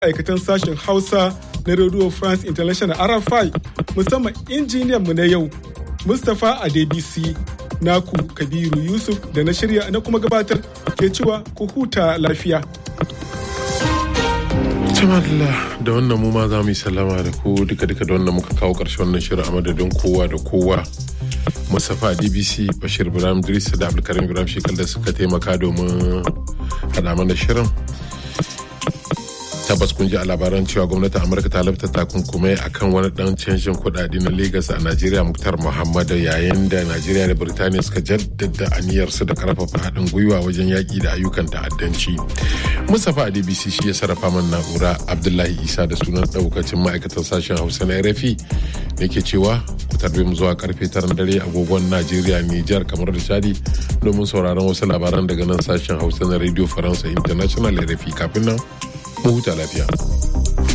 aikatan sashen Hausa na Radio France International RFI musamman injiniyan mu na yau Mustapha Adebisi naku Kabiru Yusuf da na shirya na kuma gabatar ke cewa ku huta lafiya. Tamadala da wannan mu ma za mu yi sallama da ku duka duka da wannan muka kawo ƙarshen wannan shirin a madadin kowa da kowa. Mustapha DBC Bashir Ibrahim Idris da Abdulkarim Ibrahim Shekal da suka taimaka domin haɗa mana shirin. tabbas kun ji a labaran cewa gwamnatin amurka ta lafta takunkumai akan wani dan canjin kudade na lagos a najeriya muktar muhammadu yayin da najeriya da birtaniya suka jaddada aniyarsu da karfafa haɗin gwiwa wajen yaƙi da ayyukan ta'addanci mustapha adbc shi ya sarrafa man na'ura abdullahi isa da sunan ɗaukacin ma'aikatan sashen hausa na rfi da ke cewa ku tarbe mu zuwa karfe tara dare agogon najeriya nijar kamar da chadi domin sauraron wasu labaran daga nan sashen hausa na radio faransa international rfi kafin nan mu huta lafiya.